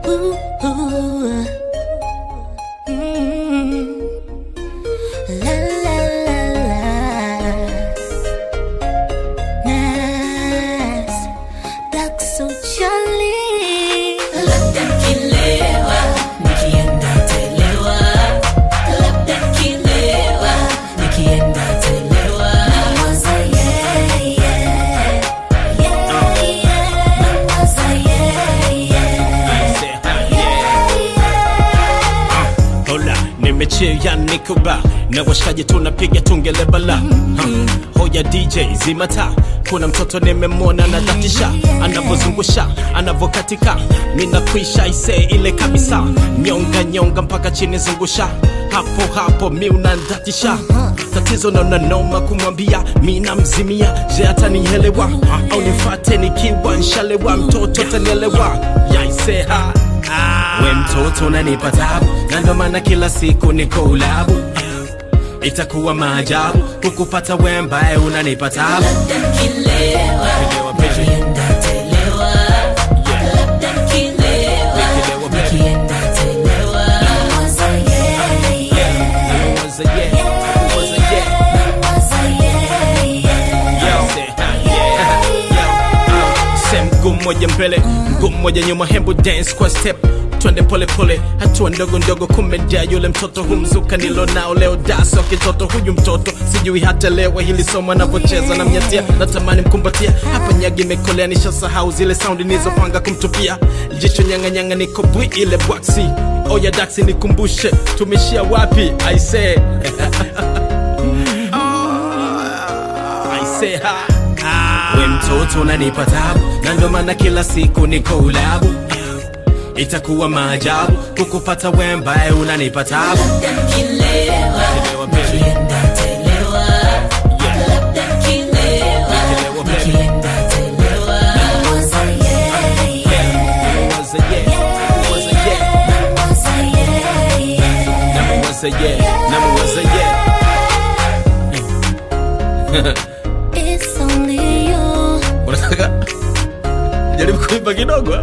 Ooh, ooh. Mm. La la la la. Nas, Black so Charlie. labda kilewa nikienda telewa labda kilewa nikienda telewa Mawazo, yeah, yeah. Yeah, yeah. Mawazo, yeah, yeah. Hola, nimechea nikuba na washikaji tunapiga tungelebala Ha, hoya DJ zimata kuna mtoto nimemwona na datisha anavozungusha anavokatika minakwisha ise ile kabisa nyonga nyonga mpaka chini zungusha hapo hapo mi unandatisha tatizo naona noma kumwambia mina mzimia je atanielewa au nifate nikiwa nshalewa mtoto atanielewa yaiseha we mtoto unanipa tabu na ndo maana kila siku niko ulabu itakuwa maajabu kukupata we mbaye unanipa tabu labda kilewa Kilewa, baby. nikienda telewa labda kilewa Kilewa, baby. nikienda telewa Mawazo, yeah, yeah. Was a yeah, was a yeah. Mawazo, yeah, yeah. Yo, say hi, yeah. Yo, uh, say mguu mmoja mbele mguu mmoja nyuma hembu dance kwa step twende pole pole hatua ndogo ndogo kumejaa yule mtoto humzuka nilo nao leo daso kitoto huyu mtoto sijui hata lewa hili somo anavyocheza na mnyatia natamani mkumbatia hapa nyagi imekolea nishasahau zile saundi nilizopanga kumtupia jicho nyanganyanga niko bwi ile bwaksi oya daksi nikumbushe tumeshia wapi aisee aisee ha we mtoto unanipa tabu na ndo maana kila siku niko ulabu itakuwa maajabu kukupata we mbaye unanipa tabu labda kilewa Kilewa, baby. nikienda telewa labda kilewa Kilewa, baby. nikienda telewa Mawazo, yeah, yeah. Was a yeah, was a yeah, Mawazo, yeah, yeah. never was a yeah, never was a yeah. It's only you. unataka jaribu kuimba kidogo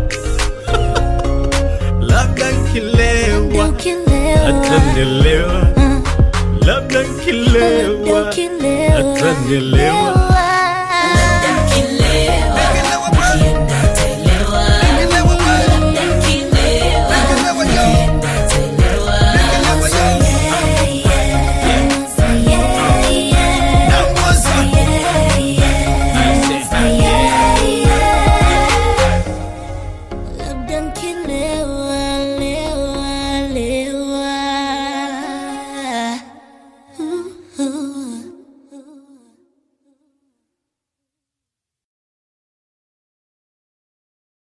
labda nkilewa Ukilewa. atanielewa labda nkilewa Ukilewa. atanielewa